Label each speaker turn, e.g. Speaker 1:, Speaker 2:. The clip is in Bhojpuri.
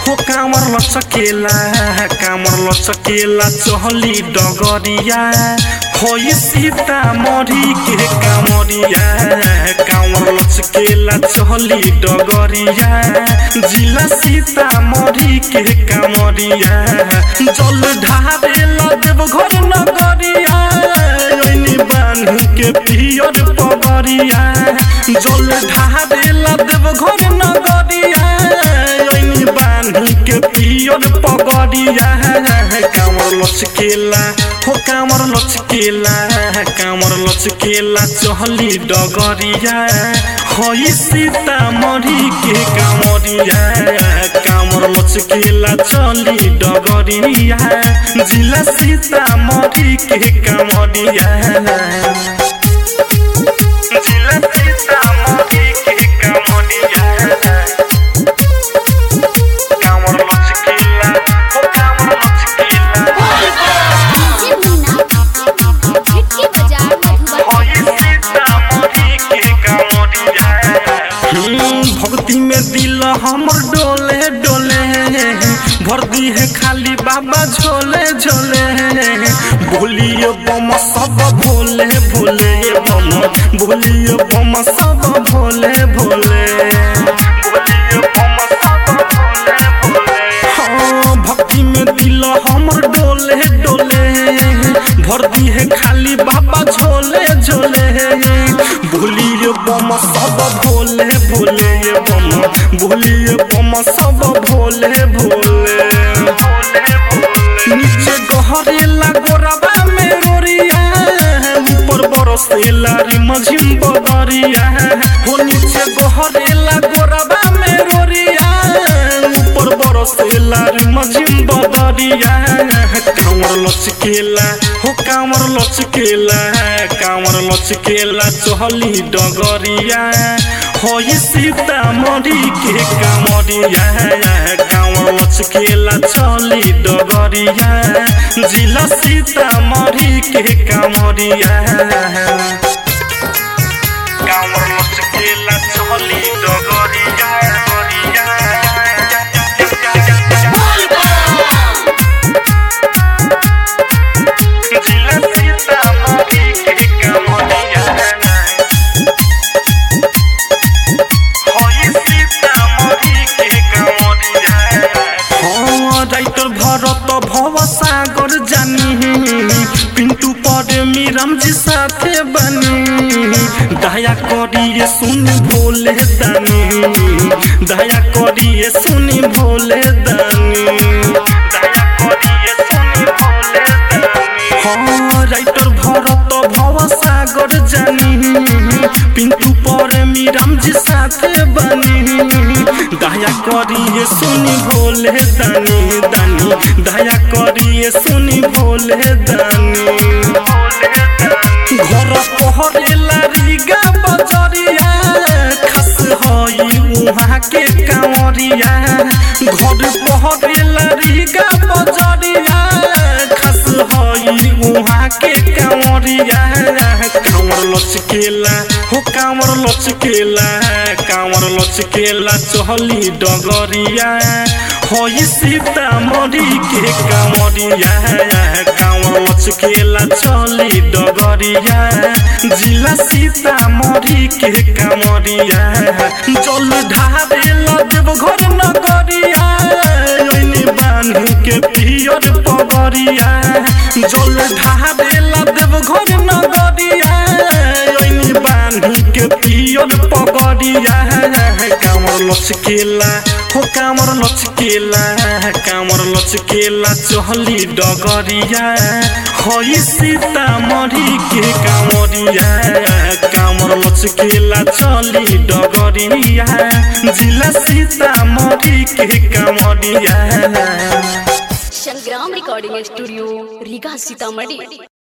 Speaker 1: हो कामर लचकेला कामर लचकेला चहली डगरिया होई सीता मरी के कामरिया कामर लचकेला चहली डगरिया जिला सीता मरी के कामरिया जल ढारे देव घर नगरिया ओइनी बान्हू के पियर पगरिया जल ढारे देव घर नगरिया ओइनी बान्हू के पियर पगरिया कामर लचकेला हो कामर लचकेला कामर लचकेला चहली डगरिया होई सीता मरी के कामरिया कामर लचकेला चली डगरिया जिला सीता मरी के कामरिया जिला सीता मरी के कामरिया कामर लचकेला हो कामर लचकेला
Speaker 2: डीजे मीना खिड़की बाजार मधुबनी
Speaker 1: भक्ति में दिल हमर डोले डोले भर दी है खाली बाबा झोले झोले बोलिए बम सब भोले भोले बम बोलिए बम सब भोले भोले बोलिए बम सब भोले भोले हाँ भक्ति में दिल हमर डोले डोले भर दी है खाली बाबा झोले झोले भूलिए बम सब भोले भोले बम भूलिए बम सब भोले भोले नीचे गहरेला गोरबा में रोरिया ऊपर बरसेला रिमझिम बदरिया हो नीचे गहरेला गोरबा में रोरिया ऊपर बरसेला रिमझिम बदरिया कामर लचकेला हो कामर लचकेला कामर लचकेला चहली डगरिया होई सीता मरी के कामरिया कामर लचकेला चली डगरिया जिला सीता मरी के कामरिया कामर लचकेला चली डगरिया जिला सीता मरी के कामरिया राइटर भरत भव सागर जानी पिंटू पर मीरम जी साथे बनी दया करिए सुन भोले दानी दया करिए सुन भोले दानी दया करिए सुन भोले दानी हाँ राइटर भरत भव सागर जानी पिंटू पर मीरम जी साथे बनी दया करिए सुनी भोले दानी दानी दया करिए सुनी भोले दानी घर पहरेला रिगा बजरिया खस हई उहाँ के कांवरिया घर पहरेला रिगा बजरिया खस हई उहाँ के कांवरिया कांवर लचकेला हो कांवर लचकेला कांवर लचकेला चहली डगरिया होई सीता मरी के कांवरिया कांवर लचकेला चली डगरिया जिला सीता मरी के कांवरिया जल ढारे देव घर नगरिया ओइनी बान्हू के पियर पगरिया जल ढारे देव घर नगरिया ओइनी बान्हू के पियर पगरिया कामर लचकेला हो कामर लचकेला कामर लचकेला चहली डगरिया होई सीता मरी के कामरिया कामर लचकेला चली डगरिया जिला सीता मरी के कामरिया
Speaker 2: संग्राम रिकॉर्डिंग स्टूडियो रीगा सीतामढ़ी